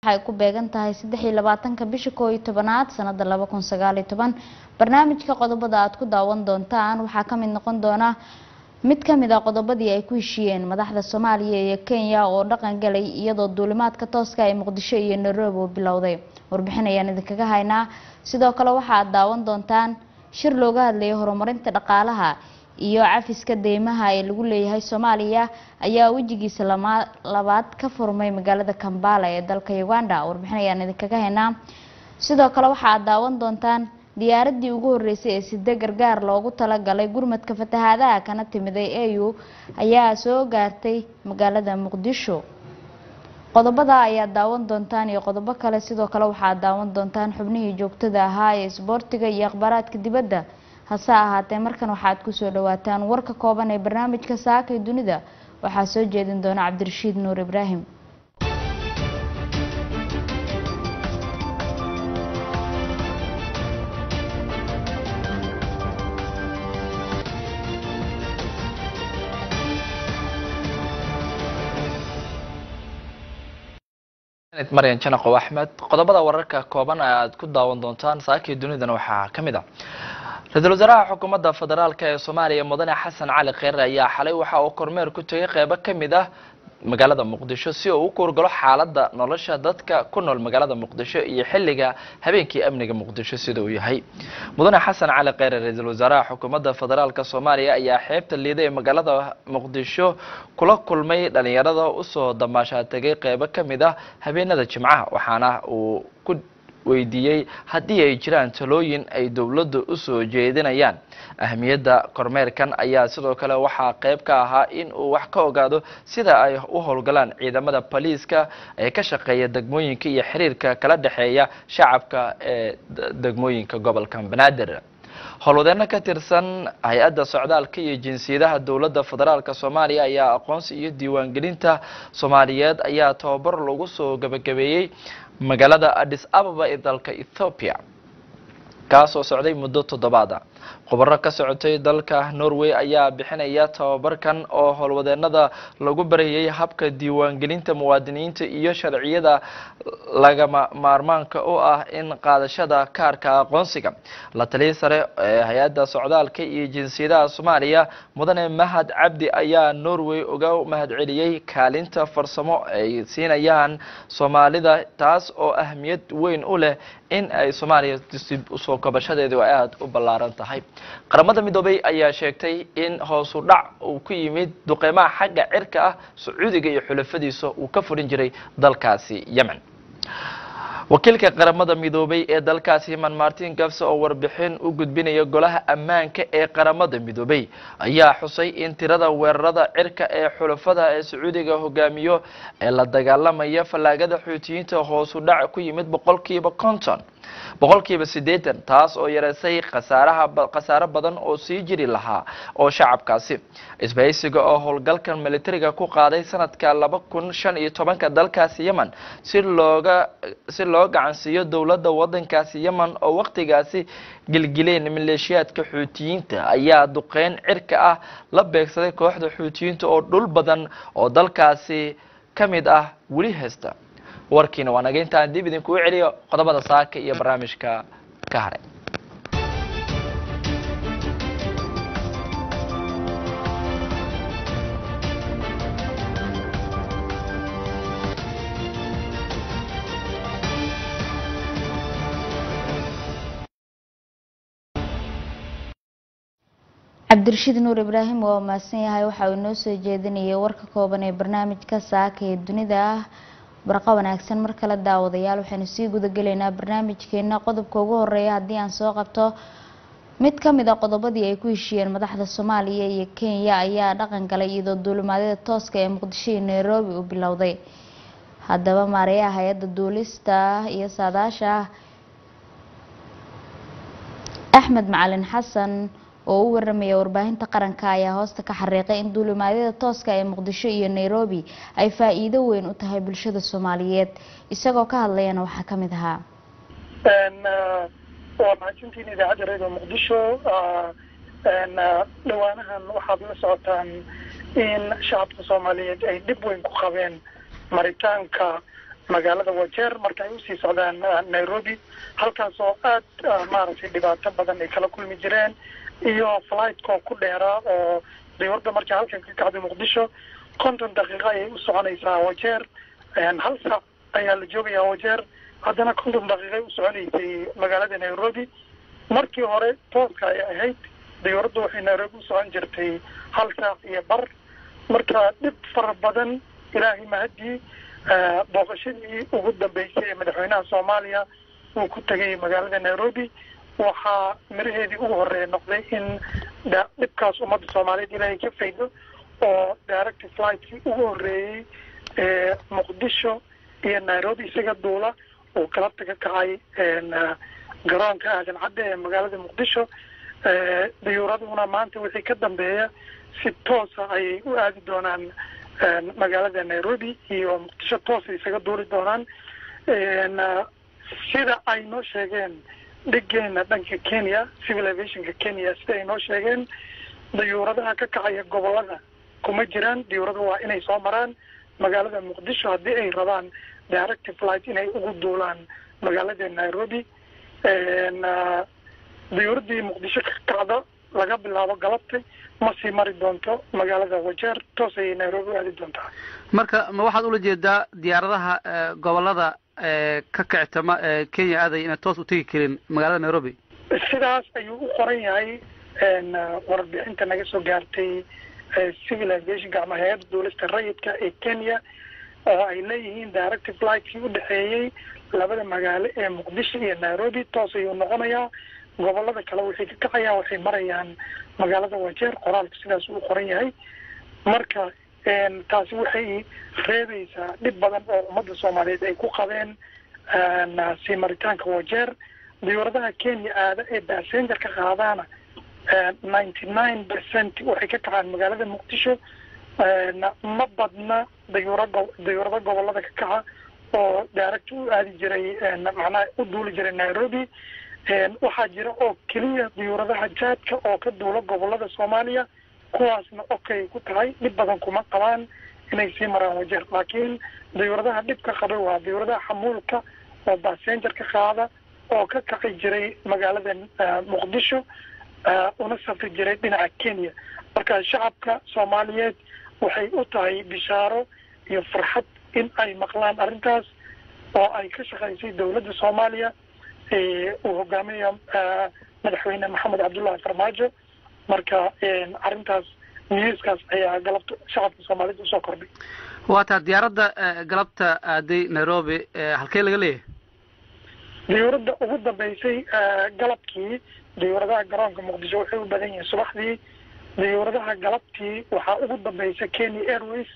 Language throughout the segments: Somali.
waxay ku beegan tahay saddex iyo labaatanka bisha koo iyo tobanaad sanada laba kun sagaal iyo toban barnaamijka qodobada aad ku daawan doontaan waxaa kamid noqon doona mid kamid a qodobadii ay ku heshiiyeen madaxda soomaaliya iyo kenya oo dhaqan galay iyadoo duulimaadka tooska ee muqdisho iyo nairobi uu bilowday warbixin ayaan idinkaga haynaa sidoo kale waxa aad daawan doontaan shir looga hadlayay horumarinta dhaqaalaha iyo cafiska deymaha ee lagu leeyahay soomaaliya ayaa wejigiisa labaad ka furmay magaalada kambala ee dalka uganda warbixin ayaan idinkaga haynaa sidoo kale waxa aad daawan doontaan diyaaradii ugu horeysay ee side gargaar loogu talagalay gurmadka fatahaadaha kana timiday au ayaa soo gaartay magaalada muqdisho qodobada ayaad daawan doontaan iyo qodobo kale sidoo kale waxaad daawan doontaan xubnihii joogtada ahaa ee isboortiga iyo akhbaaraadka dibadda hase ahaatee markan waxaad kusoo dhawaataan warka kooban ee barnaamijka saaka ee dunida waxaa soo jeedin doona cabdirashiid nuur ibraahim maryan janaqow axmed qodobada wararka kooban aad ku daawan doontaan saakii dunidana waxaa ka mid ah ra-iisul wasaaraha xukuumadda federaalk ee soomaaliya mudane xasan cali kheyre ayaa xalay waxa uu kormeer ku tegay qeybo ka mid ah magaalada muqdisho si uu u kuurgalo xaaladda nolosha dadka ku nool magaalada muqdisho iyo xilliga habeenkii amniga muqdisho sida uu yahay mudane xasan cali kheyre ra-iisul wasaaraha xukuumadda federaalk soomaaliya ayaa xeebta liida ee magaalada muqdisho kula kulmay dhalinyarada usoo damaashaa tegay qeybo ka mid ah habeenada jimcaha waxaana uu ku weydiiyey haddii ay jiraan talooyin ay dowladdu usoo jeedinayaan ahamiyadda kormeerkan ayaa sidoo kale waxaa qeyb ka ahaa in uu wax ka ogaado sida ay u howlgalaan ciidamada boliiska ee ka shaqeeya degmooyinka iyo xiriirka kala dhexeeya shacabka ee degmooyinka gobolka banaadir howlwadeeno ka tirsan hay-adda socdaalka iyo jinsiyadaha dowladda federaalk soomaaliya ayaa aqoonsi iyo diiwaangelinta soomaaliyeed ayaa tababar lagu soo gabagabeeyey magaalada addis ababa ee dalka ethoopia kaasoo socday muddo toddobaada khubaro ka socotay dalka norway ayaa bixinaya tababarkan oo howlwadeenada lagu barayay habka diiwaangelinta muwaadiniinta iyo sharciyada lagama maarmaanka u ah in qaadashada kaarka aqoonsiga la taliya sare ee hay-adda socdaalka iyo jinsiyadaha soomaaliya mudane mahad cabdi ayaa norway uga mahadceliyey kaalinta farsamo ay siinayaan soomaalida taas oo ahmiyad weyn u leh in ay soomaaliya dib usoo kabashadeedu ay aada u ballaaran tahay qaramada midoobay ayaa sheegtay in hoosu dhac uu ku yimid duqeymaha xagga cirka ah sacuudiga iyo xulafadiisa uu ka furin jiray dalkaasi yemen wakiilka qaramada midoobay ee dalkaasi yemen martin gafse oo warbixin u gudbinaya golaha ammaanka ee qaramada midoobay ayaa xusay in tirada weerarada cirka ee xulafada ee sacuudiga hogaamiyo ee la dagaalamaya fallaagada xuutiyiinta hoosu dhac ku yimid boqolkiiba konton boqolkiiba siddeetan taas oo yareysay khasaaraha khasaaro badan oo sii jiri lahaa oo shacabkaasi isbahaysiga oo howlgalkan militariga ku qaaday sanadka laba kun shan iyo tobanka dalkaasi yemen si looga si loo gacansiiyo dowladda waddankaasi yemen oo waqtigaasi gilgileen maleeshiyaadka xuutiyiinta ayaa duqeyn cirka ah la beegsaday kooxda xuutiyiinta oo dhul badan oo dalkaasi ka mid ah weli haysta warkiina waa naga intaan dib idinkugu celiyo qodobada saaka iyo barnaamijka ka haray cabdirashiid nuur ibraahim waa mahadsan yahay waxa uu inoo soo jeedinayay warka kooban ee barnaamijka saaka ee dunida ah barqa wanaagsan mar kale daawadayaal waxaynu sii gudagelaynaa barnaamijkeena qodobka ugu horeeya haddii aan soo qabto mid ka mid a qodobadii ay ku heshiiyeen madaxda soomaaliya iyo kenya ayaa dhaqan galay iyadoo duulimaadyada tooska ee muqdisho iyo nairobi uu bilowday haddaba maareeyaha hay-adda duulista iyo saadaasha axmed macalin xasan oo u waramaya warbaahinta qaranka ayaa hoosta ka xariiqay in duulimaadyada tooska ee muqdisho iyo nairobi ay faa-iido weyn u tahay bulshada soomaaliyeed isagoo ka hadlayana waxaa ka mid ahaa waa mahadsantiin idaacadda radio muqdisho dhawaanahan waxaad la socotaan in shacabka soomaaliyeed ay dhib weyn ku qabeen maritaanka magaalada wajeer marka ay usii socdaan nairobi halkaas oo aad maaragtay dhibaato badan ay kala kulmi jireen iyo flightko ku dheeraa oo diyuuradda markay halkan ka kacday muqdisho konton daqiiqo ayay u soconaysaa wajeer hal saac ayaa la joogayaa wajeer haddana konton daqiiqay u soconaysay magaalada nairobi markii hore tooska ay ahayd diyuuraddu waxay nairobi u socon jirtay hal saac iyo bar marka dhib fara badan ilaahay mahadii booqashadii ugu dambeysay ee madaxweynaha soomaaliya uu ku tegay magaalada nairobi waxaa miraheedii ugu horeeya noqday in dhibkaas ummadda soomaaliyeed ilaahay ka faydo oo direct flightkii ugu horeeyey ee muqdisho iyo nairobi isaga duula uu kala taga kacay garoonka aadan cadde ee magaalada muqdisho diyuuraduna maanta wixii ka dambeeya si toosa ayay u aadi doonaan magaalada nairobi iyo muqdisho toosa isaga duuli doonaan sida ay noo sheegeen dhigeena dhanka kenya civil aviationka kenya sida ay noo sheegeen diyuuradaha ka kacaya gobolada kuma jiraan diyuurada waa inay soo maraan magaalada muqdisho haddii ay rabaan direct flight inay ugu duulaan magaalada nairobi diyuuradii muqdisho ka kacda laga bilaabo galabtay ma sii mari doonto magaalada wajeer toos ayay nairobi u aadi doontaa marka ma waxaad ula jeedaa diyaaradaha gobolada ka kictama kenya aaday inay toos u tegi karin magaalada nairobi sidaas ayuu u qoran yahay warbixinta naga soo gaartay civil aviationka ama hay-adda duulista rayidka ee kenya oo ay leeyihiin direct flightkii u dhexeeyey labada magaalo ee muqdisho iyo nairobi toos ayuu noqonayaa gobolada kale waxay ka kacayaan waxay marayaan magaalada wajeer qoraalku sidaas uu qoran yahay marka taasi waxay reebaysaa dhib badan oo ummadda soomaaliyeed ay ku qabeen sii maritaanka wajeer diyuuradaha kenya aada ee passenger ka qaadaana ninety nine percent waxay ka kacaan magaalada muqdisho ma badna dayuura go dayuurada gobolada ka kaca oo direct u aadi jiray macnaha u duuli jiray nairobi waxaa jira oo keliya diyuuradaha jaadka oo ka duula gobolada soomaaliya kuwaasna okay ku tahay dhib badan kuma qabaan inay sii maraan wajeer laakiin diyuuradaha dhibka qabay waa diyuuradaha xamuulka oo passenger ka qaada oo ka kaci jiray magaalada muqdisho una safri jiray dhinaca kenya marka shacabka soomaaliyeed waxay u tahay bishaaro iyo farxad in ay maqlaan arrintaas oo ay ka shaqaysay dawladda soomaaliya uu hogaaminayo madaxweyne maxamed cabdullahi farmaajo marka arrintaas newskaas ayaa galabta shacabka soomaaliyed usoo kordhay waa taa diyaaradda galabta aaday nairobi halkee laga leeyahay diyuuradda ugu dambeysay galabkii diyuuradaha garoonka muqdisho waxay u badan yihiin subaxdii diyuuradaha galabtii waxaa ugu dambaysa kenya airways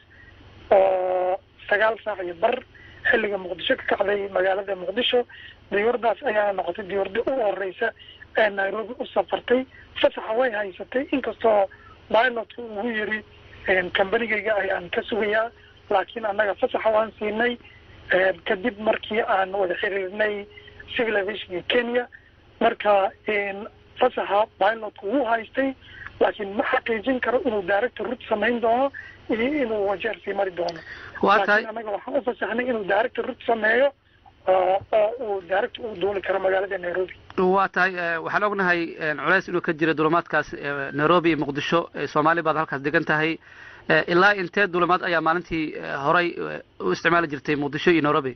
oo sagaal saac iyo bar xilliga muqdisho ka kacday magaalada muqdisho diyuuradaas ayaana noqotay diyuurada ugu horeysa ee nairobi u safartay fasaxa way haysatay inkastoo pilotka ugu yiri combanigayga ayaan ka sugayaa laakiin annaga fasaxa waan siinay kadib markii aan wada xiriirnay civil aviationka kenya marka fasaxa pilotka wuu haystay laakiin ma xaqiijin karo inuu director rut samayn doono iyo inuu wajeer sii mari doono laakiin annaga waxaan ufasaxnay inuu director rut sameeyo oo uu director u duuli karo magaalada nairobi waa tahay waxaan ognahay culeys inuu ka jira dulimaadkaas nairobi iyo muqdisho soomaali baad halkaas degan tahay ilaa intee dulimaad ayaa maalintii horay u isticmaali jirtay muqdisho iyo nairobi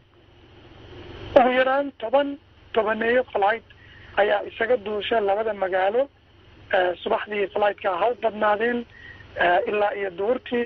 ugu yaraan toban tobaneeyo flight ayaa isaga duusha labada magaalo subaxdii flightka ha u badnaadeen ilaa iyo duurtii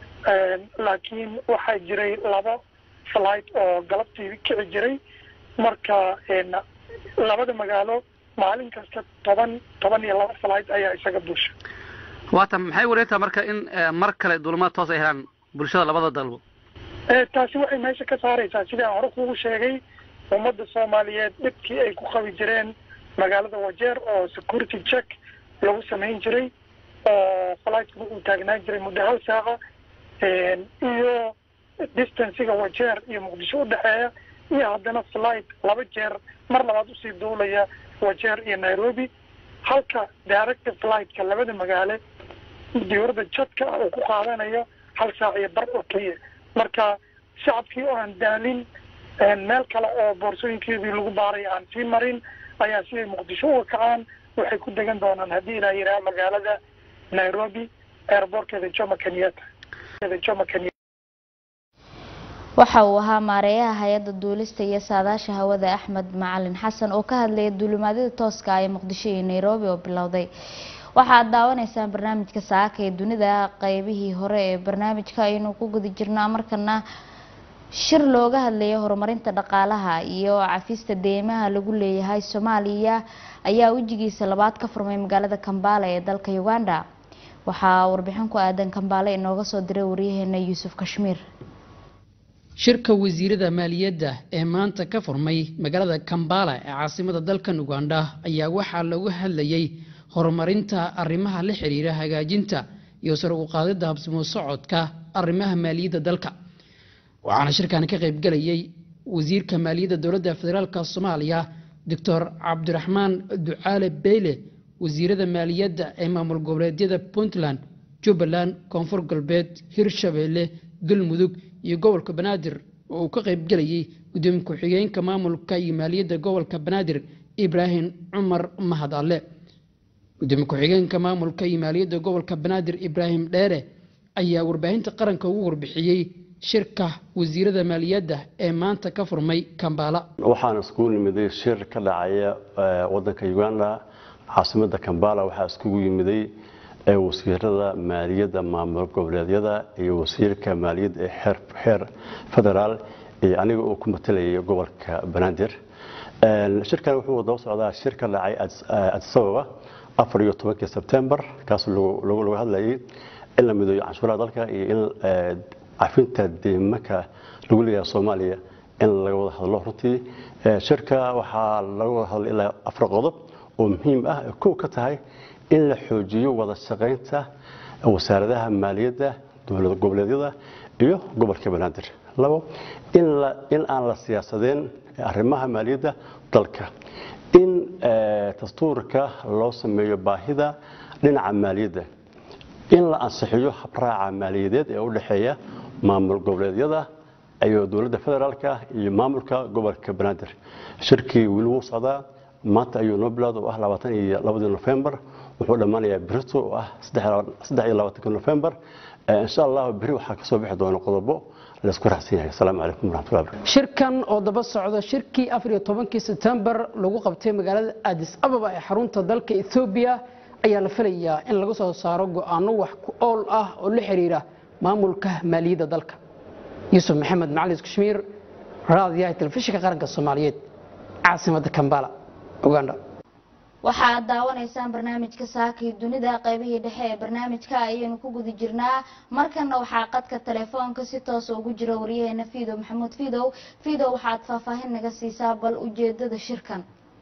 laakiin waxaa jiray laba flight oo galabtii kici jiray marka labada magaalo maalin kasta toban toban iyo laba flight ayaa isaga duusha waata maxay wareegtaa marka in mar kale dulimaad toos ay helaan bulshada labada dalbo taasi waxay meesha ka saaraysaa sidii aan hore kugu sheegay ummadda soomaaliyeed dhibkii ay ku qabi jireen magaalada wajeer oo security check lagu samayn jiray oo flightku uu taagnaan jiray muddo hal saaca iyo distanciga wajeer iyo muqdisho udhexeeya iyo haddana flight laba jeer mar labaad usii duulaya wajeer iyo nairobi halka direct flightka labada magaale diyuurada jadka ah uu ku qaadanayo hal saac iyo bar oo keliya marka shacabkii oo aan daalin meel kale oo boorsooyinkeedii lagu baaray aan sii marin ayaa si ay muqdisho uga kacaan waxay ku degan doonaan haddii ilaa yidhaha magaalada nairobi airbortkeeda jomo kenyatta jomo kenyatta waxa uu ahaa maareeyaha hay-adda duulista iyo saadaasha hawada axmed macalin xasan oo ka hadlaya duulimaadyada tooska ah ee muqdisho iyo nairobi oo bilowday waxaad daawanaysaan barnaamijka saaka ee dunida qeybihii hore ee barnaamijka aynu ku guda jirnaa markana shir looga hadlayay horumarinta dhaqaalaha iyo cafista deymaha lagu leeyahay soomaaliya ayaa wejigiisa labaad ka furmay magaalada kambaale ee dalka uganda waxaa warbixin ku aadan kambaale inooga soo diray waryaheena yuusuf kashmiir shirka wasiirada maaliyadda ee maanta ka furmay magaalada kambala ee caasimada dalkan uganda ayaa waxaa lagu hadlayay horumarinta arrimaha la xiriira hagaajinta iyo sar u qaadida habsimo socodka arrimaha maaliyadda dalka waxaana shirkan ka qaybgalayay wasiirka maaliyadda dowladda federaalk soomaaliya doctor cabdiraxmaan ducaale beyle wasiirada maaliyadda ee maamul goboleedyada puntland jubbaland koonfur galbeed hirshabeelle galmudug iyo gobolka banaadir oo uu ka qaybgelayay gudoomiye ku-xigeenka maamulka iyo maaliyadda gobolka banaadir ibraahim cumar mahad alle gudoomiye ku-xigeenka maamulka iyo maaliyadda gobolka banaadir ibraahim dheere ayaa warbaahinta qaranka ugu warbixiyey shirka wasiirada maaliyadda ee maanta ka furmay kambala waxaan iskugu nimiday shir ka dhacaya wadanka uganda caasimada kambala waxaa iskugu yimiday wasiirada maaliyadda maamul goboleedyada iyo wasiirka maaliyadda ee xeer federaal iyo aniga uu ku matalayay gobolka banaadir shirkan wuxuu daba socdaa shir ka dhacay addis ababa afar iyo tobankii sebtembar kaas lagu hadlayay in la mideeyo canshuuraha dalka iyo in cafinta deemaka lagu leeyahay soomaaliya in laga wada hadlo runtii shirka waxaa laga wada hadlay ilaa afar qodob oo muhiim ah kow ka tahay in la xoojiyo wada shaqaynta wasaaradaha maaliyadda dowlad goboleedyada iyo gobolka banaadir labo in aan la siyaasadeen arrimaha maaliyadda dalka in dastuurka loo sameeyo baahida dhinaca maaliyadda in la ansixiyo habraaca maaliyadeed ee u dhexeeya maamul goboleedyada iyo dowladda federaalka iyo maamulka gobolka banaadir shirkii weli wuu socdaa maanta ayuu noo bilowda oo ah labaatan iyo labadii nofembar wuxuu dhammaanayaa berito oo ah saddex iyo labaatanka nofembar insha allah beri waxaa kasoo bixi doona qodobo laysku raacsan yahay asalaamu calaykum waraxmatullahi barakatu shirkan oo daba socda shirkii afar iyo tobankii sebtembar lagu qabtay magaalada addis ababa ee xarunta dalka ethoobiya ayaa la filayaa in laga soo saaro go-aano wax ku ool ah oo la xiriira maamulka maaliyadda dalka yuusuf maxamed macalin kashmiir raadiyaha telefishinka qaranka soomaaliyeed caasimada kambala uganda waxaad daawanaysaan barnaamijka saakii dunida qaybihii dhexe ee barnaamijka ayaynu ku guda jirnaa markana waxaa qadka telefoonka si toosa ugu jira waryaheena fidow maxamuud fidow fidow waxaad faahfaahin naga siisaa bal ujeedada shirkan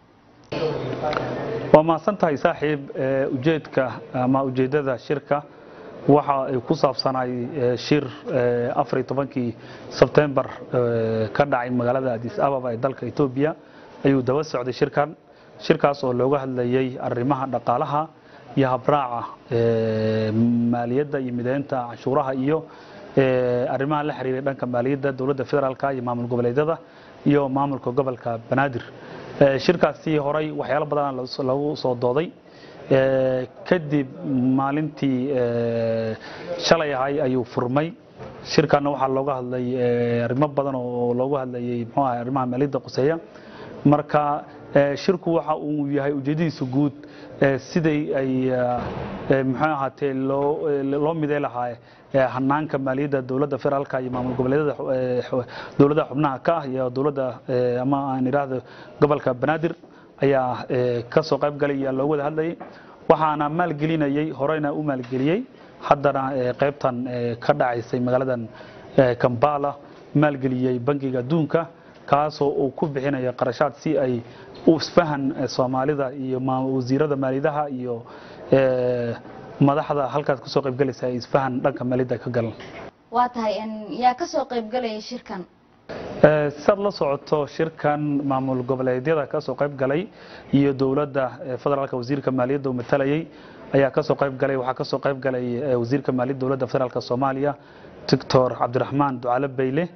waa mahadsan tahay saaxiib ujeedka ama ujeedada shirka waxa ay ku saabsanay shir afar iyo tobankii sebtembar ka dhacay magaalada addis ababa ee dalka etoobiya ayuu daba socday shirkan shirkaas oo looga hadlayay arrimaha dhaqaalaha iyo habraaca maaliyadda iyo mideynta canshuuraha iyo arrimaha la xiriiray dhanka maaliyadda dowladda federaalka iyo maamul goboleedyada iyo maamulka gobolka banaadir shirkaasi horay waxyaalo badan lagu soo dooday kadib maalintii shalay ahay ayuu furmay shirkana waxaa looga hadlay arrimo badan oo loogu hadlayay muxuu ahay arrimaha maaliyadda quseeya marka shirku waxa uu yahay ujeedadiisa guud siday ay muxuu ahaatee loo loo midey lahaa hanaanka maaliyadda dowladda federaalka iyo maamul goboleedyada dowladaha xubnaha ka ah iyo dowladda ama aan idhaahdo gobolka banaadir ayaa ka soo qayb galay ayaa loogu wada hadlayay waxaana maalgelinayay horeyna u maalgeliyey haddana qaybtan ka dhacaysay magaaladan kambala maalgeliyey bangiga adduunka kaasoo uu ku bixinayo qarashaad si ay u isfahan soomaalida iyo wasiirada maaliyadaha iyo madaxda halkaas kasoo qaybgalaysa ay isfahan dhanka maaliyadda ka galan waa tahay yaa kasoo qaybgalaya shirkan sidaad la socoto shirkan maamul goboleedyada kasoo qayb galay iyo dowladda federaalka wasiirka maaliyadda uu matalayay ayaa kasoo qayb galay waxaa kasoo qayb galay wasiirka maaliyadda dowladda federaalka soomaaliya doctor cabdiraxmaan ducale bayle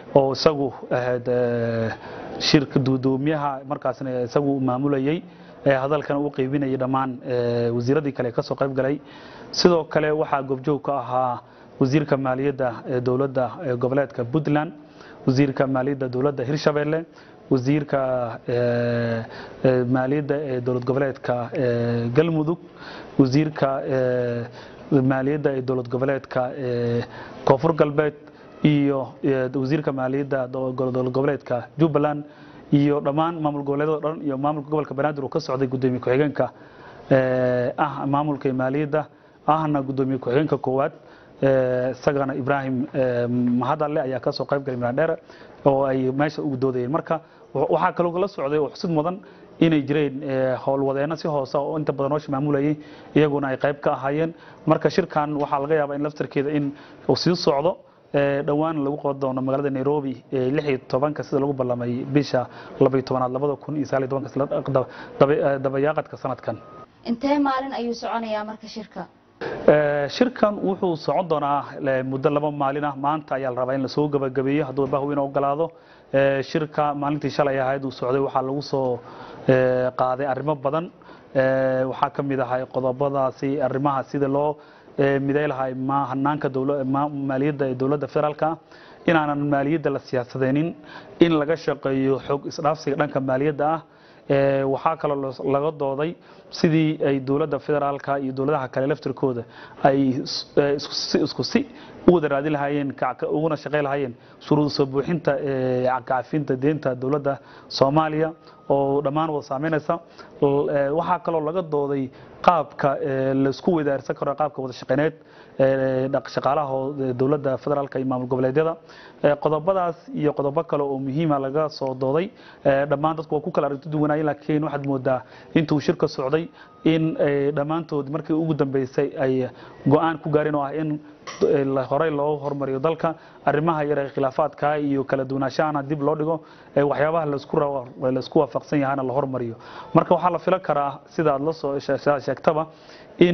oo isagu ahayd eh, shirka guddoomiyaha markaasna isagu maamulayay ee hadalkana u qeybinayay dhammaan eh, wasiiradii kale ee kasoo qayb galay sidoo kale waxaa goobjoog ka ahaa wasiirka maaliyadda ee dowladda ee goboleedka puntland wasiirka maaliyadda dowladda hirshabelle wasiirka eh, eh, maaliyadda ee dowlad goboleedka eh, galmudug wasiirka eh, maaliyadda ee dowlad goboleedka ee koonfur galbeed iyo eh, wasiirka maaliyadda do- dowlad goboleedka jubbaland iyo dhammaan maamul goboleedyada dhan iyo maamulka gobolka banaadir uu ka socday gudoomiye ku-xigeenka eh, ah maamulka maaliyadda ahna gudoomiye ku-xigeenka koowaad eh, isagana ibraahim eh, mahadalle ayaa kasoo qayb galay miradheere oo ay meesha ugu doodayeen marka wa- waxaa kaloo la socday oo xusid mudan inay jireen eh, howlwadeenno si hoose oo inta badan hoosha maamulayay iyaguna ay qayb ka ahaayeen marka shirkan waxaa laga yaabaa in laftarkeeda in uu sii socdo eh, dhowaan lagu qaban doono magaalada nairobi ee lix iyo tobanka sida lagu ballamay bisha laba iyo tobanaad labada kun iyo sagaal iyo tobanka isla daba- daba- eh, dabayaaqadka sanadkan intee maalin ayuu soconayaa marka shirka Eh, shirkan wuxuu socon doonaa eh, muddo laba maalin ah maanta ayaa la rabaa in lasoo gabagabeeyo hadduu bahweyne ogolaado Eh, shirka maalintii shalay ahayd uu socday waxaa lagu soo eh, qaaday arrimo badan Eh, waxaa ka mid ahay qodobadaasi arrimaha sida loo eh, miday lahay ma hanaanka dowla- ma- maaliyadda ee dowladda federaalka ah inaanan maaliyadda la siyaasadeenin in laga shaqeeyo xog isdhaafsiga dhanka maaliyadda ah Ee, waxaa kaloo los- laga dooday sidii ay dowladda federaalka iyo dowladaha kale laftirkooda ay is- ee, isku si- isku si u wada raadin lahaayeen ka- ka- uguna shaqayn lahaayeen shuruud soo buuxinta ee, cafinta deenta dowladda soomaaliya oo dhammaan wada saameynaysa L- ee, waxaa kaloo laga dooday qaabka ee, laisku wadaarsan karo qaabka wada shaqeyneed ee, dhaq- shaqaalaha oo- ee, dowladda federaalka iyo maamul goboleedyada Ee, qodobadaas iyo qodobo kale oo muhiima laga soo dooday Ee, dhammaan dadku waa ku kala aragti duwanayeen laakiin waxaad moodaa intuu shirka socday in ay dhammaantood markii ugu dambeysay ay go-aan ku gaareen oo ah in eh, la- horey loo hormariyo dalka arrimaha yar ee khilaafaadka iyo kala duwanaashahana dib loo dhigo ee waxyaabaha laisku ra- laisku waafaqsan yahana la hormariyo marka waxaa la filan karaa sida aad la soo she- sheegtaba in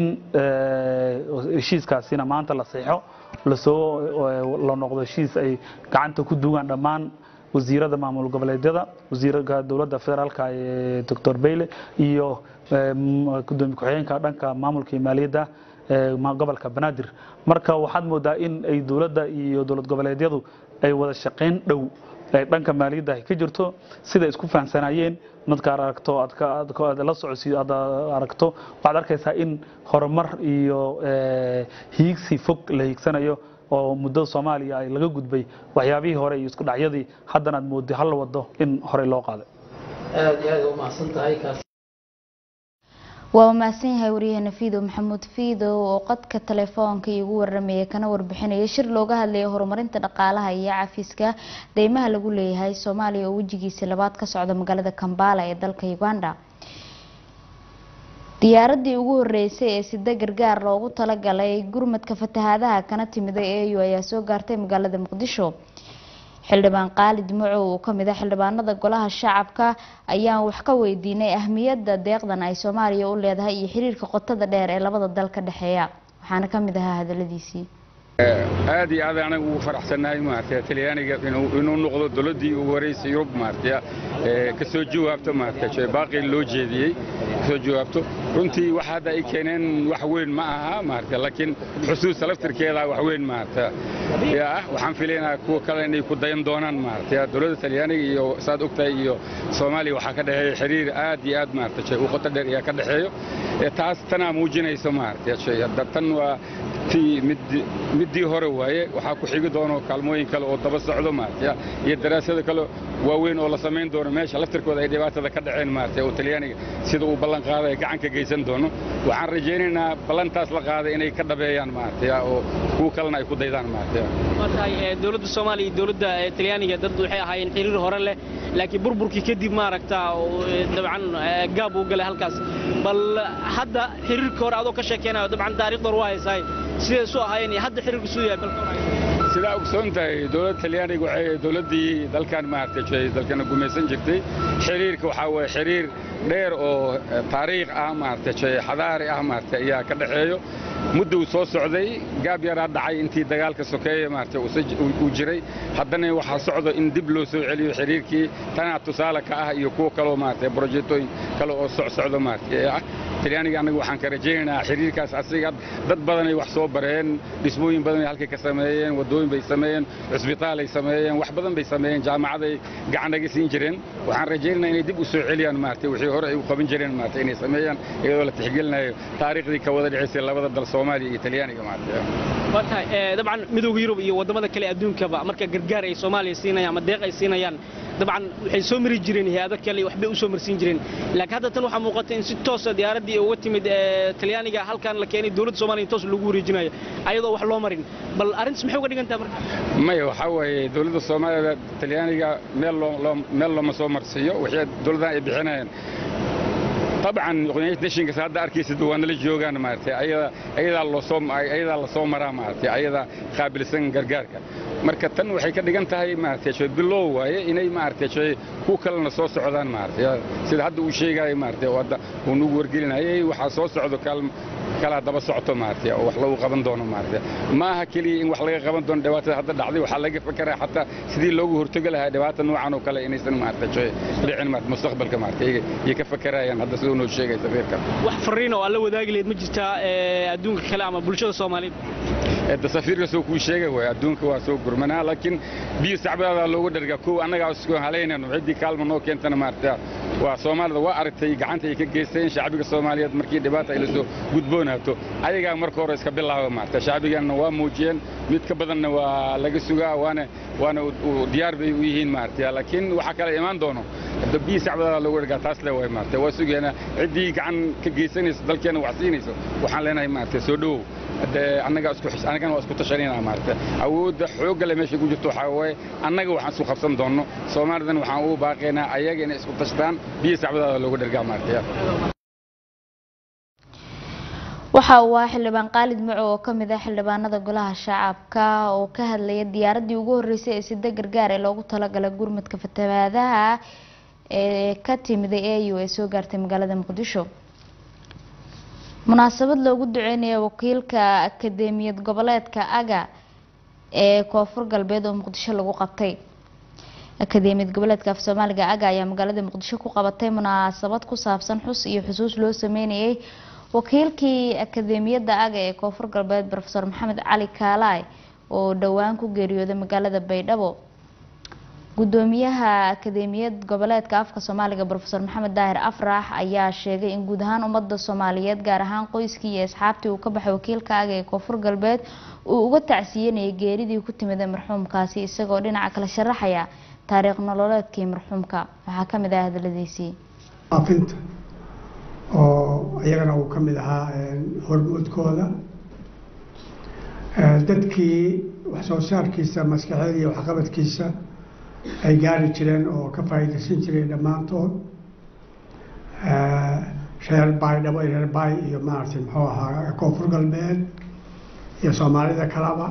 eh, heshiiskaasina maanta la saxeixo lasoo la noqdo heshiis ay gacanta ku duugaan dhammaan wasiirada maamul goboleedyada wasiirka dowladda federaalka ee doctor bayle iyo eh, m- gudoomiye ku-xigeenka dhanka maamulka iyo maaliyadda ee ma- gobolka banaadir marka waxaad moodaa in ay dowladda iyo dowlad goboleedyadu ay wada shaqayn dhow ay dhanka maaliyadda ay ka jirto sida isku fahamsanaayeen marka aad aragto aad ka- aad ka- aad la socodsiiyo aad aragto waxaad arkaysaa in horumar iyo eh, hiigsi fog la hiigsanayo oo muddada soomaaliya ay laga gudbay waxyaabihii hore iyo isku dhacyadii haddana aad mooday hal wado in horey loo qaaday aad iyo aad u mahadsan tahay kaas waa mahadsan yahay waryaheena fiidow maxamuud fiidow oo qadka telefoonka iigu waramayay kana warbixinaya shir looga hadlayay horumarinta dhaqaalaha iyo cafiska deymaha lagu leeyahay soomaaliya oo wejigiisa labaad ka socda magaalada kambala ee dalka uganda diyaaradii ugu horeysay ee sida gargaar loogu talagalay gurmadka fatahaadaha kana timiday eu ayaa soo gaartay magaalada muqdisho xildhibaan qaalid macow oo kamid ah xildhibaanada golaha shacabka ayaan wax ka weydiinay ahmiyadda deeqdan ay soomaaliya u leedahay iyo xiriirka qotada dheer ee labada dal ka dhexeeya waxaana kamid ahaa hadaladiisii aad iyo aad anagu ugu faraxsannahay maaragtay talyaaniga inuu inuu noqdo dowladdii ugu horeysay yurub maaragtay ee ka soo jawaabto maaragtay baaqi loo jeediyey ka soo jawaabto runtii waxa hadda ay keeneen wax weyn ma aha maaragtay laakiin xusuusta laftirkeeda wax weyn maaragtay yaa waxaan filaynaa kuwa kale inay ku dayan doonaan maaragtay dowladda talyaaniga iyo saad ogtahay iyo soomaaliya waxaa ka dhexeeya xiriir aad iyo aad maaragtay u qoto dheer ayaa ka dhexeeyo ee taas tanaa muujinaysa maaragtay hadda tan waa tii mid middii hore waaye waxaa ku xigi doono kaalmooyin kale oo daba socdo maaragtay iyo daraasado kale waaweyn oo la samayn doono meesha laftirkooda ay dhibaatada ka dhaceen maaragtay oo talyaaniga sida uu ballan qaaday ay gacan ka geysan doono waxaan rajaynaynaa ballantaas la qaaday inay ka dhabeeyaan maaragtay oo kuwa kalena ay ku daydaan maaragtay waa tahay ee, dowladda soomaaliya iyo dowladda ee, talyaaniga dad waxay ahaayeen xiriir hore leh laakiin burburkii kadib maaragta oo, ee, dabcan ee, gaab uu galay halkaas bal hadda xiriirka hore adoo ka sheekeynayo dabcan taariikhda hore waa haysaay siday isu ahaayeen iyo hadda xiriirku suu yahay balka sidaa ogsoon tahay dowladda talyaaniga waxay dowladdii dalkan maaragtay dalkana gumaysan jirtay xiriirka waxaa waye xiriir dheer oo eh, taariikh ah maaragtay xadaari ah maaragtay ayaa ka dhexeeyo muddo uu soo socday gaab yaraa dhacay intii dagaalka sokeeye maaragtay uu jiray haddana waxaa socdo in dib loo soo celiyo xiriirkii tanaa tusaale ka ah iyo kuwo kaloo maaragtay brojektooyin kale oo socsocdo maaragtay ee ah talyaaniga annaga waxaan ka rajaynaynaa xiriirkaas asiga dad badanay wax soo bareen dhismooyin badanay halkay ka sameeyeen waddooyin bay sameeyeen cusbitaalay sameeyeen wax badan bay sameeyeen jaamacaday gacan naga siin jireen waxaan rajaynaynaa inay dib u soo celiyaan maaragtay wixii hore ay u qaban jireen maaragtay inay sameeyaan iyadoo la tixgelinayo taariikhdii ka wada dhacaysay labada dal soomaaliya iyo talyaaniga maaragtay waa tahay dabcan midowga yurub iyo waddamada kale adduunkaba marka gargaar ay soomaaliya siinayaan ama deeq ay siinayaan dabcan waxay soo mari jireen hay-ado kale waxbay u soo marsiin jireen laakiin hadda tan waxaa muuqata in si toosa diyaaraddii uga timid talyaaniga halkan la keenay dowladda soomaaliya toos lagu wareejinayo ayadoo wax loo marin bal arrintaas maxay uga dhigan tahay marka maya waxaa waaye dowladda soomaaliya talyaaniga meel loo meel looma soo marsiiyo wixii dowladdan ay bixinayaan طبعا United Nations hadda arkaysid waa nala joogaan maartay ayada ayada loo soo ayada la soo maraa maartay ayada qaabilsan gargaarka marka tan waxay ka dhigan tahay maartay shay bilow waaye inay maartay shay ku kalena soo socdaan maartay sida hadda uu sheegay maartay wada uu nagu wargelinayay waxa soo socdo kaalmo kala daba socoto maartay oo wax lagu qaban doono maartay ma aha kaliya in wax laga qaban doono dhibaatada hadda dhacday waxa laga fakaraa xataa sidii loogu hortagi lahaa dhibaato noocan oo kale inaysan maartay shay dhicin maartay mustaqbalka maartay iyo ka fakarayaan hadda sidoo noo sheegay safiirka wax fariin oo alla wadaagi leed ma jirtaa adduunka kale ama bulshada Soomaaliyeed ee safiirka soo ku sheegay way adduunka waa soo gurmanaa laakiin biyo sacbada loogu dharga koo annaga isku haleynayno cidii kaalmo noo keentana maartay waa Soomaalida waa aragtay gacanta ay ka geysteen shacbiga Soomaaliyeed markii dhibaato ay la soo gudboonaato ayaga marka hore iska bilaabo maartay shacbigana waa muujiyeen mid ka badanna waa laga sugaa waana waana diyaar bay u yihiin maartay laakiin waxa kale imaan doono hadda biyo sacbada loogu dharga taas le way maartay waa sugeena cidii gacan ka geysanaysa dalkeena wax siinayso waxaan leenahay maartay soo dhow annaga isku annagana waa isku tashanayna maartay awoodda xoogga leh meesha ku jirto waxaa waaye annaga waxaan isku qabsan doonno soomaalidan waxaan ugu baaqaynaa ayaga inay isku tashtaan biyo sacbadaada loogu dhargaa maartay waxa uu ahaa xildhibaan qaalid maco oo kamid ah xildhibaanada golaha shacabka oo ka hadlaya diyaaradii ugu horeysay ee sida gargaar ee loogu talagalay gurmadka fatahaadaha ee ka timiday au ee soo gaartay magaalada muqdisho munaasabad loogu duceynaya wakiilka akadeemiyad goboleedka aga ee koonfur galbeed oo muqdisho lagu qabtay akadeemiyad goboleedka af soomaaliga aga ayaa magaalada muqdisho ku qabatay munaasabad ku saabsan xus iyo xusuus loo sameynayay wakiilkii akadeemiyadda aga ee koonfur galbeed rofeor maxamed cali kaalaay oo dhowaan ku geeriyooday magaalada baydhabo gudoomiyaha akadeemiyad goboleedka afka soomaaliga rofeor maxamed daahir afrax ayaa sheegay in guud ahaan ummada soomaaliyeed gaar ahaan qoyskii iyo asxaabtii uu ka baxay wakiilka aga ee koonfur galbeed uu uga tacsiyanayay geeridii ku timida marxuumkaasi isagoo dhinaca kale sharaxaya taariikh nololeedkii marxuumka waxaa kamid ah hadaladiisii aafinta oo iyagana uu ka mid ahaa hormoodkooda dadkii wax soo saarkiisa maskaxeed iyo waxqabadkiisa ay gaari jireen oo ka faa'iidaysan jireen dhammaantood reer baydhabo reer baay iyo maaragtay muxuu ahaa koonfur galbeed iyo soomaalida kalaba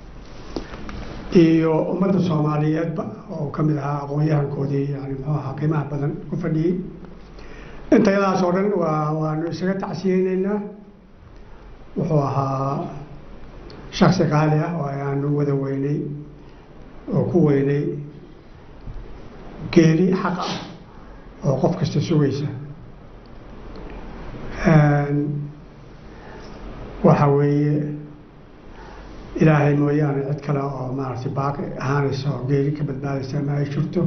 iyo ummadda soomaaliyeedba oo ka mid ahaa aqoon-yahankoodii yani muxuu ahaa qiimaha badan ku fadhiyey intayadaas oo dhan waa waanu isaga tacsiyeyneynaa wuxuu ahaa shaksi qaali ah oo ayaanu wada weynay oo ku weynay geeri xaq ah oo qof kasta sugaysa waxa weeye ilaahay mooyaane cid kale oo maaragtay baaqi ahaanaysa oo geeri ka badbaadaysa ma ay jirto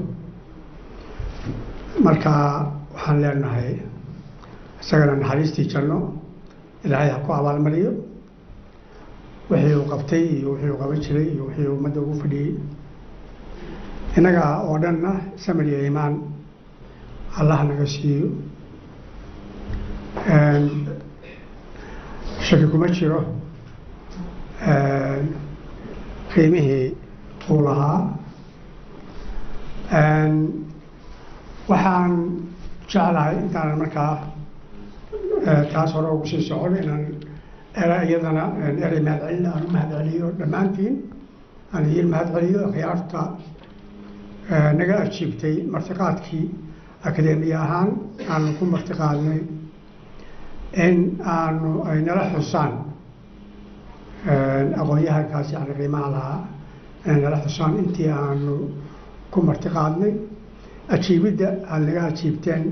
marka waxaan leenahay isagana naxariistii janno ilaahay ha ku abaalmariyo wixii uu qabtay iyo wixii uu qaban jiray iyo wixii uu ummadda ugu fadhiyey innaga oo dhanna samir iyo iimaan allah naga siiyo shaki kuma jiro qiimihii uu lahaa waxaan jeclahay intaanan markaa taas hore ugu sii socon inaan era iyadana erey mahadcelin aan u mahadceliyo dhammaantiin aan idiin mahadceliyo khiyaarta naga ajiibtay martiqaadkii akadeemiye ahaan aanu ku martiqaadnay in aanu ay nala xusaan aqoon-yahankaas yani qiimaha lahaa inay nala xusaan intii aanu ku marti qaadnay ajiibidda aad naga ajiibteen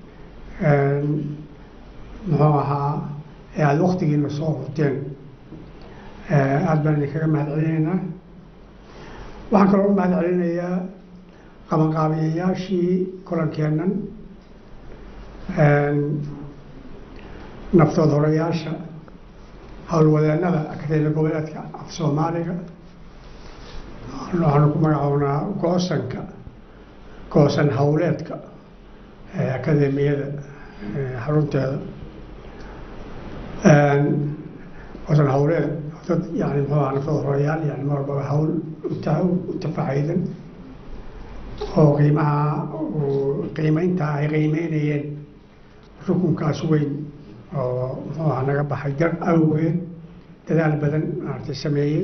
muxuu ahaa ee aada waktigiina soo hurteen aada baan idinkaga mahad celinaynaa waxaan kaloo u mahad celinayaa qabanqaabiyayaashii kulankeennan naftood horayaasha howlwadeennada akademiya goboleedka af soomaaliga waxaanu ku magacownaa goosanka goosan howleedka akademiyada xarunteeda goosan howleed dad yani muxuu aha naftood horayaal yani mar walbaba hawl u tafacaydan oo qiimaha qiimeynta ay qiimeynayeen rukunkaas weyn oo muxuu aha naga baxay dar awgeed dadaal badan maaragtay sameeyey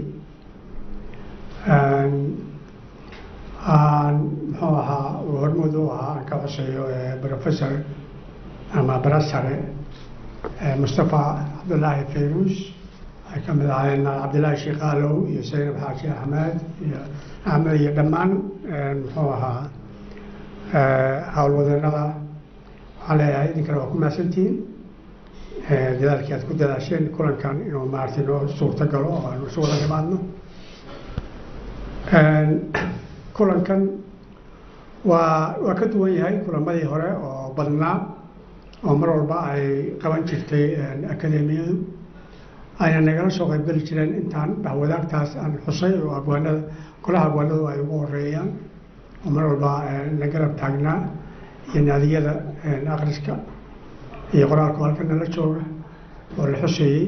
aan muxuu ahaa uu hormood u ahaa aan ka coseeyo professor ama barasare mustafa cabdullaahi fayruus ay ka mid ahaayeen cabdillaahi shiikaalow iyo saynab xaaji axmed iyo axmed iyo dhammaan muxuu ahaa howlwadeennada waxaan leeyahay idinkana waa ku mahadsantihiin dadaalkii aad ku dadaasheen kulankan inuu maaragtay noo suurto galo oo aanu isu wada dhimaadno kulankan waa waa ka duwan yahay kulamadii hore oo badnaa oo mar walba ay qaban jirtay akademiyadu ayna nagala soo qaybgeli jireen intaan dhahwadaagtaas aan xusay oo agwaanada golaha agwaanadu ay ugu horeeyaan oo mar walba na garab taagnaa iyo naadiyada akhriska iyo qoraalku halka nala jooga oo la xuseeyey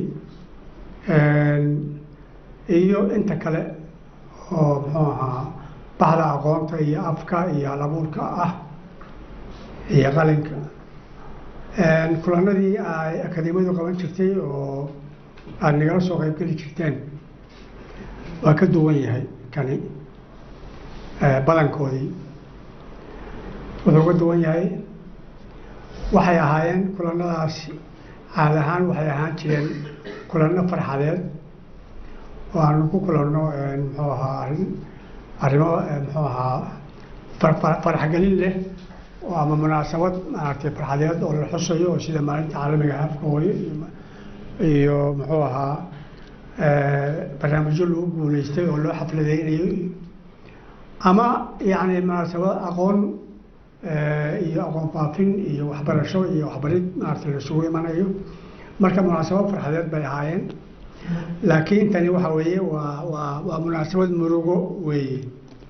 iyo inta kale oo muxuu ahaa bahda aqoonta iyo afka iyo halabuurka ah iyo qalinka kulanadii ay akademiyadu qaban jirtay oo aada nagala soo qaybgeli jirteen waa ka duwan yahay kani badankoodii wuxuu ka duwan yahay waxay ahaayeen kulanadaasi caad ahaan waxay ahaan jireen kulano farxadeed oo aanu ku kulanno muxuu ahaa arrin arrimo muxuu ahaa farxgelin leh oo ama munaasabad maaragtay farxadeed oo la xusayo oo sida maalinta caalamiga afka hooyo iyo muxuu ahaa barnaamijyo lagu guuleystay oo loo xafladeynayo ama yacni munaasabad aqoon iyo aqoon faafin iyo waxbarasho iyo waxbarid maaragtay laisugu imanayo marka munaasabad farxadeed bay ahaayeen laakiin tani waxa weeye waa waa waa munaasabad murugo weeye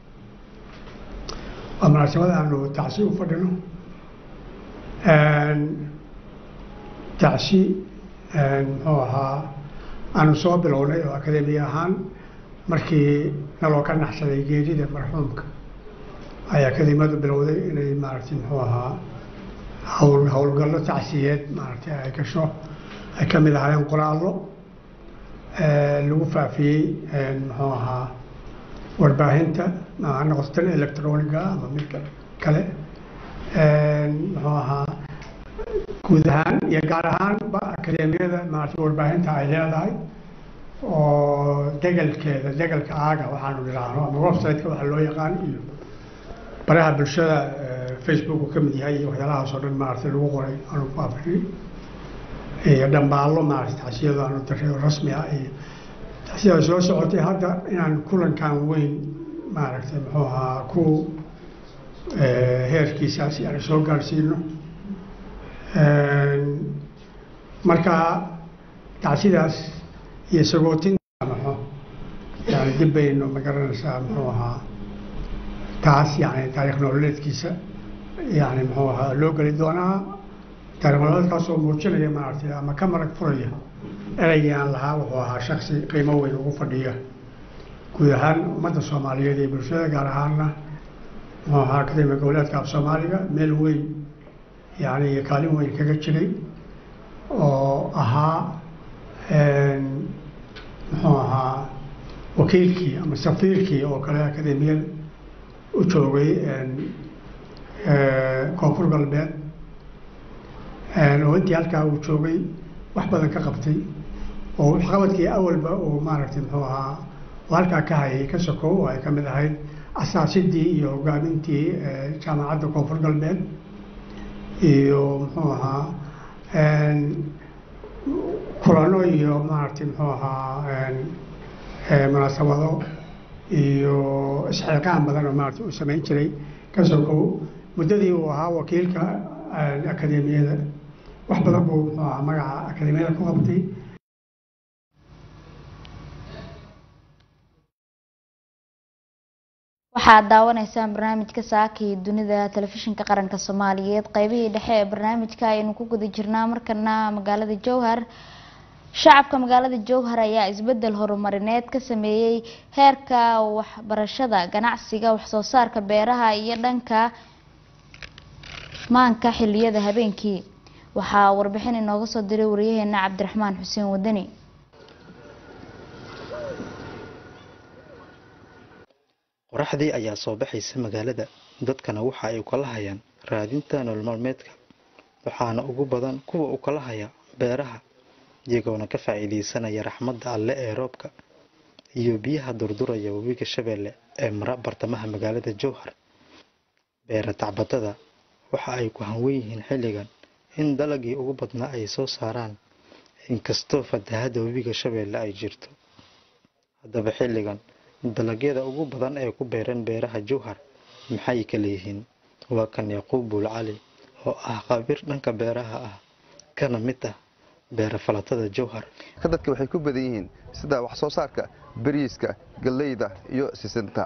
waa munaasabad aanu tacsi u fadhino tacsi muxuu ahaa aanu soo bilownay oo akademiya ahaan markii naloo ka naxsaday geerida marxuumka ay akademiyadu bilowday inay maaragtay muxuu ahaa hawl howlgallo tacsiyeed maaragtay ay gasho ay ka mid ahaayeen qoraallo lagu faafiyey muxuu ahaa warbaahinta ha noqoto tan electroniga ama midka kale muxuu ahaa guud ahaan iyo gaar ahaan ba akademiyada maaragtay warbaahinta ay leedahay oo degelkeeda degelka aaga waxaanu idhaahno ama website-ka waxa loo yaqaan iyo baraha bulshada facebook uu ka mid yahay iyo waxyaalahaas oo dhan maaragtay lagu qoray aanu ku afrinay iyo dhambaallo maaragtay tacsiyadu aanu diray oo rasmi ah iyo tacsiyada soo socotay hadda inaan kulankan weyn maaragtay muxuu ahaa ku heerkiisaasi aan soo gaarsiino marka tacsidaas iyo sagootinta maxo yani dib baynu ma garanaysaa muxuu ahaa taas yani taariikh nololeedkiisa yani muxuu ahaa loo geli doonaa taariikh nololeedkaas oo muujinaya maaragtay ama ka marag furaya eraygii aan lahaa wuxuu ahaa shaksi qiimo weyn ugu fadhiya guud ahaan ummadda soomaaliyeed iyo bulshada gaar ahaanna muxuu ahaa akademiya goboleedka af soomaaliga meel weyn yani iyo kaalin weyn kaga jiray oo ahaa muxuu ahaa wakiilkii ama safiirkii oo kale akademiyada u joogay koonfur galbeed oo intii halkaa uu joogay wax badan ka qabtay oo waxqabadkii awalba uu maaragtay muxuu ahaa oo halkaa ka hayay ka sokow oo ay ka mid ahayd asaasidii iyo hogaamintii jaamacadda koonfur galbeed iyo muxuu ahaa kulano iyo maaragtay muxuu ahaa munaasabado iyo isxilqaan badan oo maaragtay uu samayn jiray ka sokow muddadii uu ahaa wakiilka akademiyada wax badan buu muxuu ahaa magaca akademiyada ku qabtay waxaad daawanaysaan barnaamijka saaka iyo dunida telefishinka qaranka soomaaliyeed qeybihii dhexe ee barnaamijka ayaynu ku guda jirnaa markana magaalada jowhar shacabka magaalada jowhar ayaa isbedel horumarineed ka sameeyey heerka waxbarashada ganacsiga waxsoo saarka beeraha iyo dhanka maanka xiliyada habeenkii waxaa warbixin inooga soo diray wariyaheena cabdiraxmaan xuseen wadani qoraxdii ayaa soo baxaysa magaalada dadkana waxa ay ukala hayaan raadinta nolol maalmeedka waxaana ugu badan kuwa u kala haya beeraha iyagoona ka faa'iidaysanaya raxmadda alle ee roobka iyo biyaha durduraya webiga shabeelle ee mara bartamaha magaalada jowhar beera tacbatada waxa ay ku hanwen yihiin xilligan in dalagii ugu badnaa ay soo saaraan inkastoo fatahadda webiga shabeelle ay jirto haddaba xilligan dalagyada ugu badan ee ku beeran beeraha jowhar maxay ka leeyihiin waa kan yaquub buul cali oo ah khabiir dhanka beeraha ah kana mid ah beera falatada jowhar dadka waxay ku badan yihiin sida wax soo saarka bariiska galleyda iyo sisinta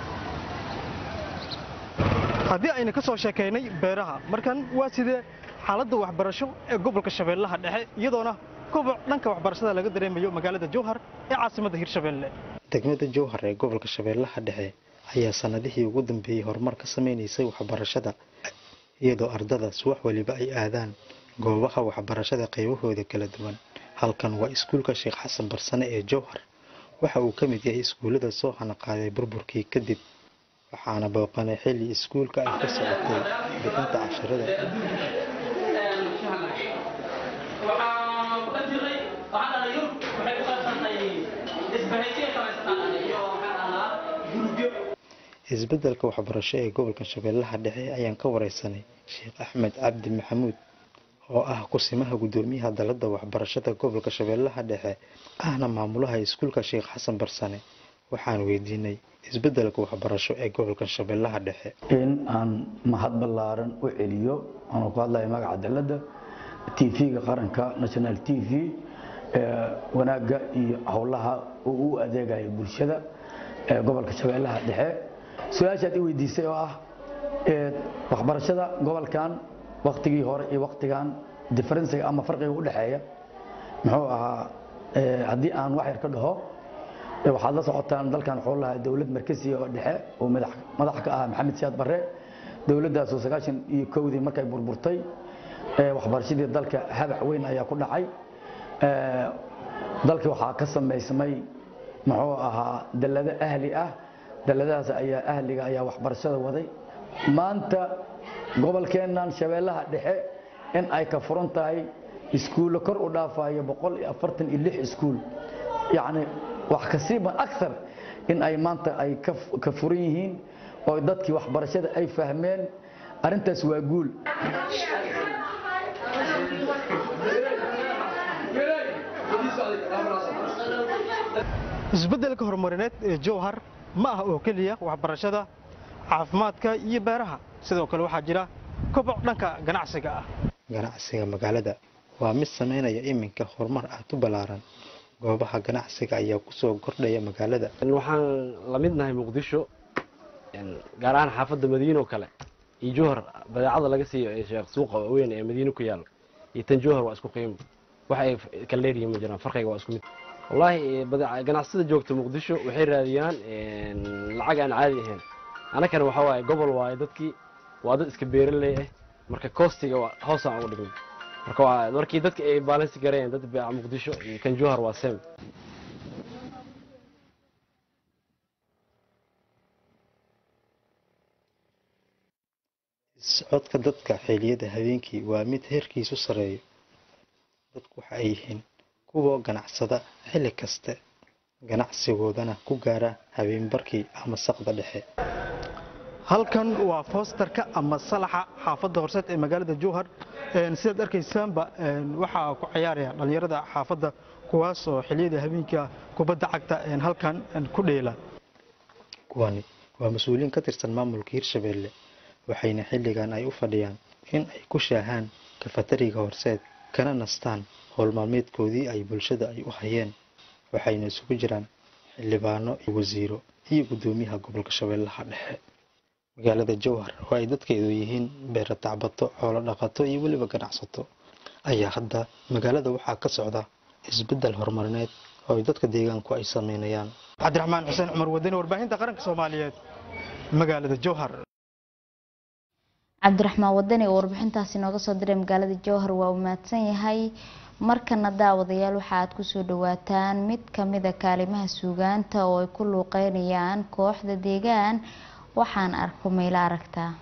haddii aynu ka soo sheekaynay beeraha markan waa sidee xaaladda waxbarasho ee gobolka shabeellaha dhexe iyadoona koboc dhanka waxbarashada laga dareemayo magaalada jowhar ee caasimadda hirshabeelle degmada jowhar ee gobolka shabeellaha dhexe ayaa sanadihii ugu dambeeyey horumar ka samaynaysay waxbarashada iyadoo ardadaas wax waliba ay aadaan goobaha waxbarashada qaybahooda kala duwan halkan waa iskuulka sheekh xasan barsane ee jowhar waxa uu ka mid yahay iskuullada soo hanaqaaday burburkii kadib waxaana booqanay xilli iskuulka ay ka socotay bixinta casharada isbedelka waxbarasho ee gobolka shabeellaha dhexe ayaan ka wareysanay sheekh axmed cabdi maxamuud oo ah kusimaha guddoomiyaha dalada waxbarashada gobolka shabeellaha dhexe ahna maamulaha iskuulka sheekh xasan barsane waxaan weydiinay isbedelka waxbarasho ee gobolka shabeellaha dhexe in aan mahad ballaaran u celiyo anuu ku hadlaya magaca dalada tv-ga qaranka national t v wanaagga iyo howlaha uu u adeegayo bulshada ee gobolka shabeellaha dhexe su-aashaad i weydiisay oo ah waxbarashada gobolkan waktigii hore iyo waktigan diferensiga ama farqiga u dhexeeya muxuu ahaa haddii aan wax yar ka dhaho waxaad la socotaan dalkan wuxuu lahaa dowlad markasiya oo dhexe oo madax ka ahaa maxamed siyaad barre dowladdaasoo sagaashan iyo kowdii markay burburtay waxbarashadii dalka habac weyn ayaa ku dhacay dalkii waxaa ka samaysmay muxuu ahaa dallado ahli ah dalladahaas ayaa ahliga ayaa waxbarashada waday maanta gobolkeennan shabeellaha dhexe in ay ka furan tahay iskuullo kor u dhaafayo boqol iyo afartan iyo lix iskuul yacni wax kasiiban akthar in ay maanta ay ka furan yihiin oo dadkii waxbarashada ay fahmeen arrintaas waa guul isbeddelka horumarineed ee jowhar ma aha oo keliya waxbarashada caafimaadka iyo beeraha sidoo kale waxaa jira koboc dhanka ganacsiga ah ganacsiga magaalada waa mid samaynaya iminka horumar aad u ballaaran goobaha ganacsiga ayaa kusoo kordhaya magaalada waxaan la midnahay muqdisho gaar ahaan xaafadda madiine oo kale iyo jowhar badeecada laga siiyo ee sheekh suuqa weyn ee madiine ku yaalo iyo tan jowhar waa isku qiimo wax ay kala dheeryihiin ma jiraan farqiga waa isku mid wallaahi ganacsada joogta muqdisho waxay raadiyaan lacag aan caadi ahayn anakana waxaa waaye gobol waaye dadkii waa dad iska beeraley ah marka koostiga hoosaan ugu dhignay marka markii dadka ay baalansi garayeen dad beeca muqdisho iyo kan jowhar waa sem socodka dadka xilliyada habeenkii waa mid heerkiisu sareeyo dadku waxa ay yihiin kuwa ganacsada xilli kaste ganacsigoodana ku gaara habeenbarkii ama saqda dhexe halkan waa foosterka ama salaxa xaafadda horseed ee magaalada jowhar Een, sidaad arkaysaanba een, waxaa ku ciyaaraya dhallinyarada xaafadda kuwaas oo xilliyada habeenka kubadda cagta een, halkan een, ku dheela kuwani waa mas-uuliyiin ka tirsan maamulka hirshabelle waxayna xilligan ay u fadhiyaan in ay ku shaahaan kafatariga horseed kana nastaan howl maalmeedkoodii ay bulshada ay u hayeen waxayna isugu jiraan xildhibaano iyo wasiiro iyo guddoomiyaha gobolka shabeellaha dhexe magaalada jowhar oo ay dadkeedu yihiin beera tacbato xoolo dhaqato iyo weliba ganacsato ayaa hadda magaalada waxaa ka socda isbeddel horumarineed oo ay dadka deegaanku ay sameynayaan cabdiraxmaan xuseen cumar wadani warbaahinta qaranka soomaaliyeed magaalada jowhar cabdiraxmaan wadani oo warbixintaasi nooga soo diray magaalada jowhar waa uu mahadsan yahay markana daawadayaal waxa aad kusoo dhawaataan mid kamida kaalimaha suugaanta oo ay ku luuqeynayaan kooxda deegaan waxaan arko mayla aragtaa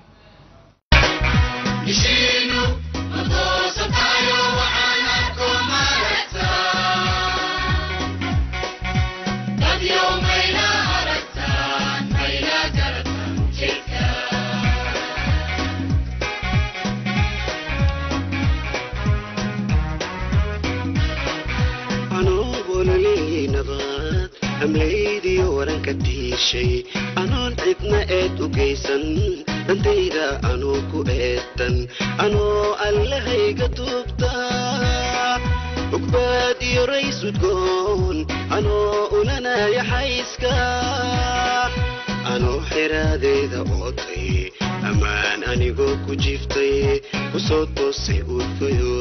nabad amlaydiyo waranka tiishay anoon cidna eed u geysan dhantayda anoo ku eedan anoo allahayga tuubta ugbaad iyo rays udgoon anoo ulanaya xayska anoo xiraadeyda ootay ammaan anigoo ku jiftay kusoo toosay uurfayo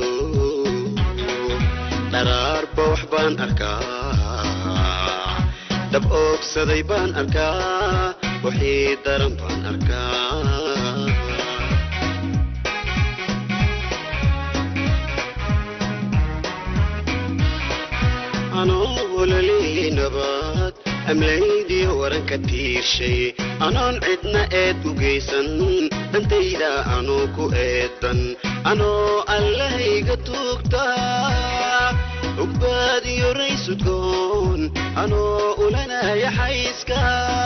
dharaarba wax baan arkaa dab oogsaday baan arkaa wixii daran baan arkaa anoo ololey nabad amlaydiyo waranka tiirshay anoon cidna eed u geysan dhantayda anoo ku eedan anoo allahayga tuugta ugbaad iyo raysudgoon anoo ulanaya xayska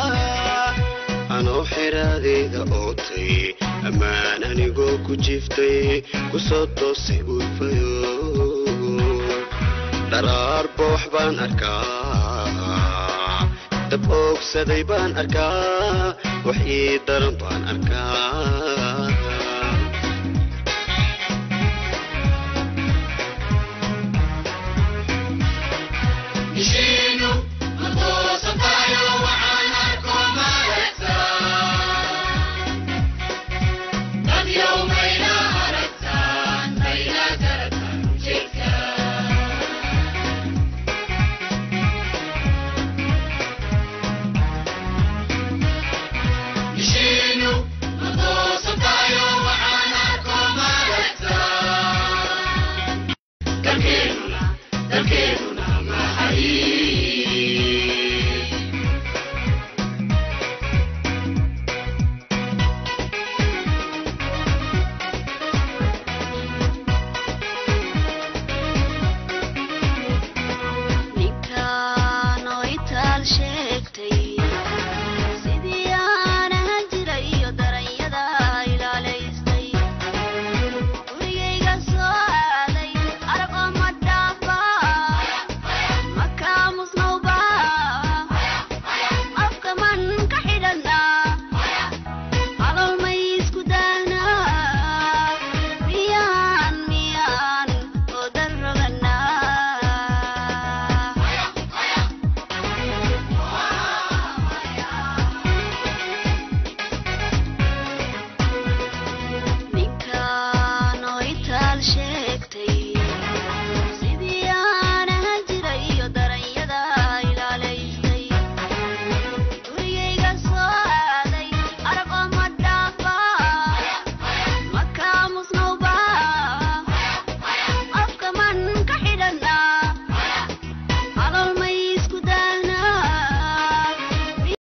anoo xiraadeyda ootay ammaan anigoo ku jiftay kusoo toosay uurfayo dharaarba wax baan arkaa dab oogsaday baan arkaa wax ii daran baan arkaa